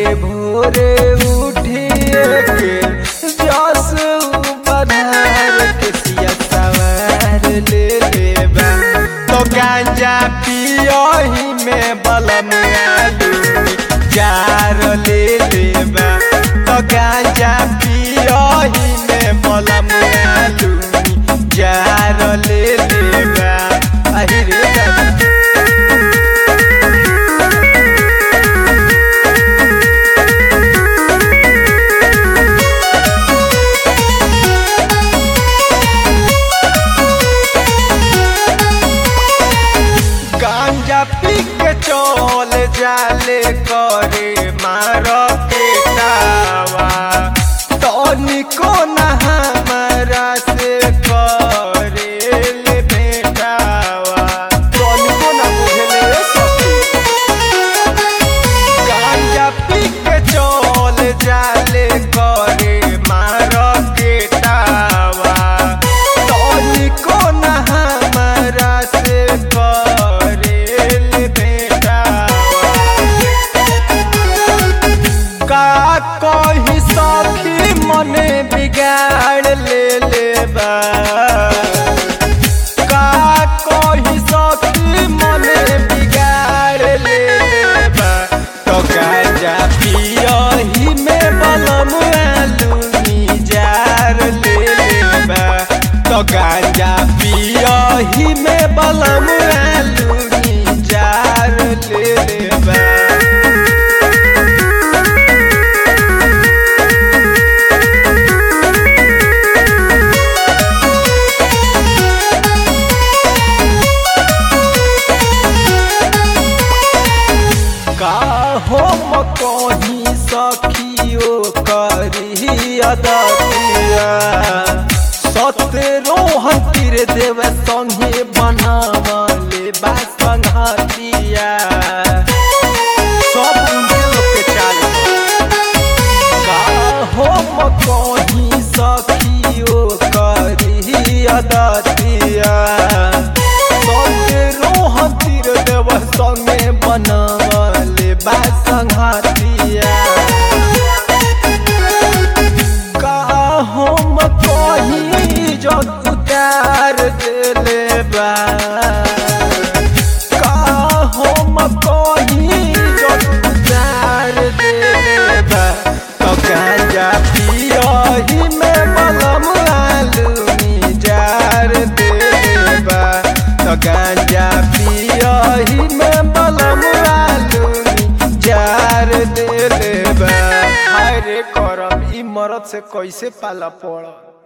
भोरे उठिए के जस बधार के सिया सवार ले लेबा तो गांजा पियही में बलम आलू जार ले लेबा तो गांजा पियही में बलम आलू जार ले लेबा अहि रे दादा गांजा पी के चल जाले करे मार के टावा तनिको न हमारा से करे ले बेटावा तनिको न बुझले सखी गांजा पी के चल जाले करे मार के टावा तनिको न हमारा से करे ले बेटावा का कही सखी मने बिगाड़ ले लेबा का कही सखी मने बिगाड़ ले लेबा तो गांजा पियही में बलम आलू जार ले लेबा तो गांजा पियही में बलम आलू जार ले लेबा का हम कहीं सखियो करी अदतिया सतरो हतिर देव संगे बनावले बा संघतिया सब उनके लोग के चाल का हम कहीं सखियो करी अदतिया सतरो हतिर देव संगे बनावले बा संघतिया का हम कहीं जग उतार देले बा का हम कहीं जग उतार देले बा तो गांजा पियही में बलम आलू जार देले बा तो गांजा पियही में बलम आलू जार देले बा हाय रे करम ई मरद से कैसे पाला पड़